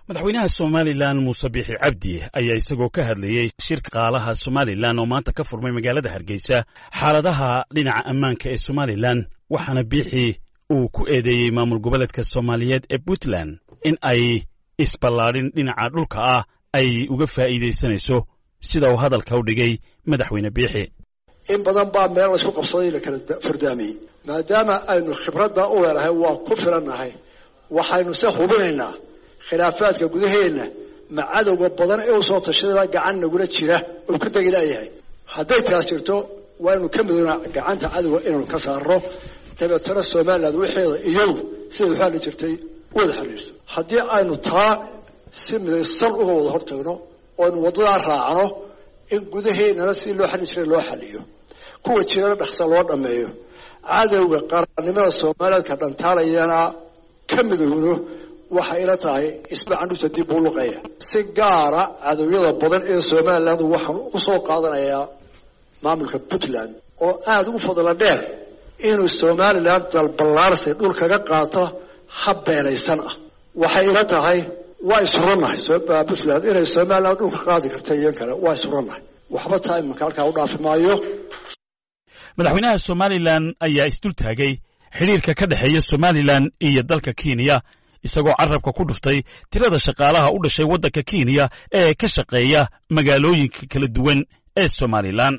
madaxweynaha somalilan muuse biixi cabdi ayaa isagoo ka hadlayey shirka qaalaha somalilan oo maanta ka furmay magaalada hargeysa xaaladaha dhinaca ammaanka ee somalilan waxaana biixi uu ku eedeeyey maamul goboleedka soomaaliyeed ee puntland in ay isballaadhin dhinaca dhulka ah ay uga faa'iidaysanayso sida uu hadalka u dhigay madaxweyne biixi in badan baa meel laysku qabsaday la kala fardaamiyey maadaama aynu khibradda u leelahay waa ku filannahay waxaynu se hubinaynaa khilaafaadka gudaheenna ma cadowga badan ee usoo tashadaba gacan nagula jira oo ku degi laayahay hadday taas jirto waaynu ka midoonaa gacanta cadowga inaynu ka saarno dabeetana somaliland waxeeda iyadu siday u xalli jirtay wada xiriirto haddii aynu taa si midaysan uga wada hortagno oaynu waddadaa raacno in gudaheennana si loo xalli jiray loo xaliyo kuwa jirana dhaksa loo dhammeeyo cadowga qarannimada somalilandka dhantaalayana ka midowno waxay ila tahay ismacandhuta dib uu luqaya si gaara cadowyada badan ee somaliland waxaan usoo qaadanayaa maamulka puntland oo aada ugu fadla dheer inuu somaliland dalballaarsi dhul kaga qaato hab beenaysan ah waxay ila tahay waa isurannahay puntland inay somaliland dhulka qaadi karta iyo kale waa isurannahay waxba taa imanka halkaa u dhaafi maayo madaxweynaha somalilan ayaa isdul taagay xidhiirka ka dhexeeya somalilan iyo dalka kenya isagoo carabka ku dhuftay tirada shaqaalaha u dhashay waddanka kenya ee ka shaqeeya magaalooyinka kala duwan ee somalilan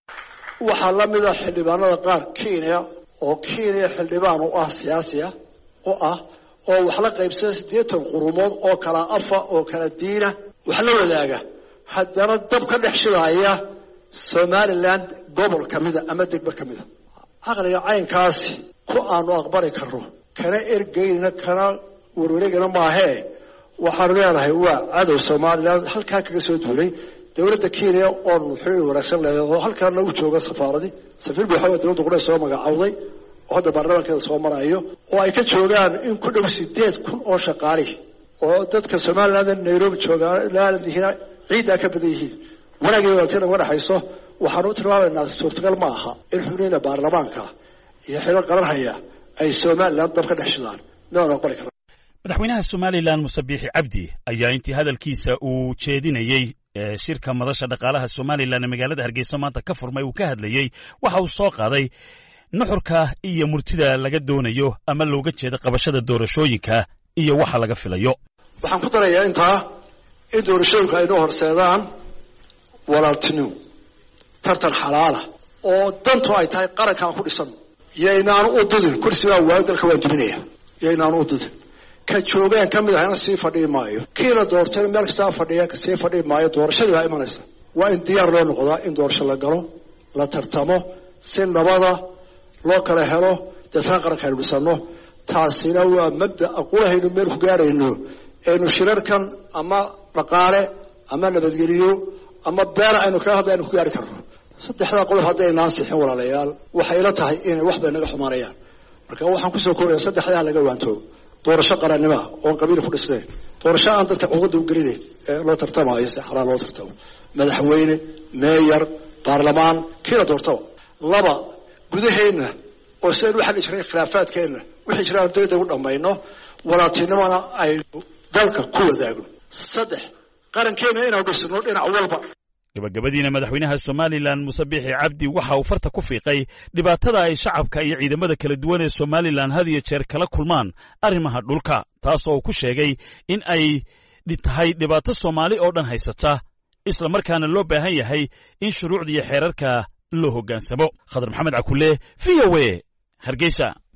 waxaa la mida xildhibaanada qaar kenya oo kenya xildhibaan u ah siyaasi ah u ah oo wax la qaybsada siddeetan qurumood oo kala afa oo kala diina wax la wadaaga haddana dab ka dhex shidaaya somaliland gobol ka mida ama degmo ka mida caqliga caynkaasi ku aanu aqbali karno kana ergeynina kana warwareegana maahee waxaanu leenahay waa cadow somaliland halkaa kaga soo duulay dowladda kenya oonu xiriir wanaagsan leedaho halkaa nagu jooga safaaradii safiir buuxawa dowladda qura soo magacowday oo hadda baarlamaankeeda soo marayo oo ay ka joogaan in ku dhow sideed kun oo shaqaalihi oo dadka somaliland nairobi joogaan ciiddaa ka badan yihiin wanaagii wanaagsan uga dhexayso waxaanu u tilmaamaynaa suurtagal ma aha in xubniina baarlamaanka iyo xilo qaranhaya ay somaliland dab ka dhex shidaan miaan aqbali karna madaxweynaha somalilan muse biixi cabdi ayaa intii hadalkiisa uu jeedinayey shirka madasha dhaqaalaha somalilan ee magaalada hargeysa maanta ka furmay uu ka hadlayey waxa uu soo qaaday nuxurka iyo murtida laga doonayo ama looga jeeda qabashada doorashooyinka iyo waxa laga filayo waxaan ku darayaa intaa in doorashooyinku ay noo horseedaan walaaltinimo tartan xalaala oo dantu ay tahay qarankaan ku dhisan yaynaanu u dudin kursigaa waayo dalka waan duminaya yaynaanu u dudin ka joogeen ka mid ahayna sii fadhii maayo kii la doortayna meel kastaa fadhiya sii fadhii maayo doorashadii baa imanaysa waa in diyaar loo noqdaa in doorasho la galo la tartamo si nabada loo kala helo deetna qaranka aynu dhisano taasina waa mabda aqulahaynu meel ku gaarayno aynu shirarkan ama dhaqaale ama nabadgeliyo ama beena aynu kaga hadla aynu ku gaari karno saddexdaa qodob haddaynaan sixin walaalayaal waxay ila tahay inay wax bay naga xumaanayaan marka waxaan kusoo koobaya saddexdaa laga waantoogo doorasho qarannimoa oon qabiil ku dhisnayn doorasho aan dadka cuqada u gelinayn ee loo tartamaayo si xalaal loo tartamo madaxweyne meeyar baarlamaan kiila doortaba laba gudaheenna oo si aynu u xalli jiray khilaafaadkeenna wixii jira aan dayda u dhammayno walaaltinimona aynu dalka ku wadaagno saddex qarankeenna inaanu dhisno dhinac walba gabagabadiina madaxweynaha somalilan muse biixi cabdi waxa uu farta ku fiiqay dhibaatada ay shacabka iyo ciidamada kala duwan ee somalilan had iyo jeer kala kulmaan arrimaha dhulka taas oo uu ku sheegay in ay tahay dhibaato soomaali oo dhan haysata isla markaana loo baahan yahay in shuruucda iyo xeerarka loo hoggaansamo khadar maxamed cakule v o a hargeysa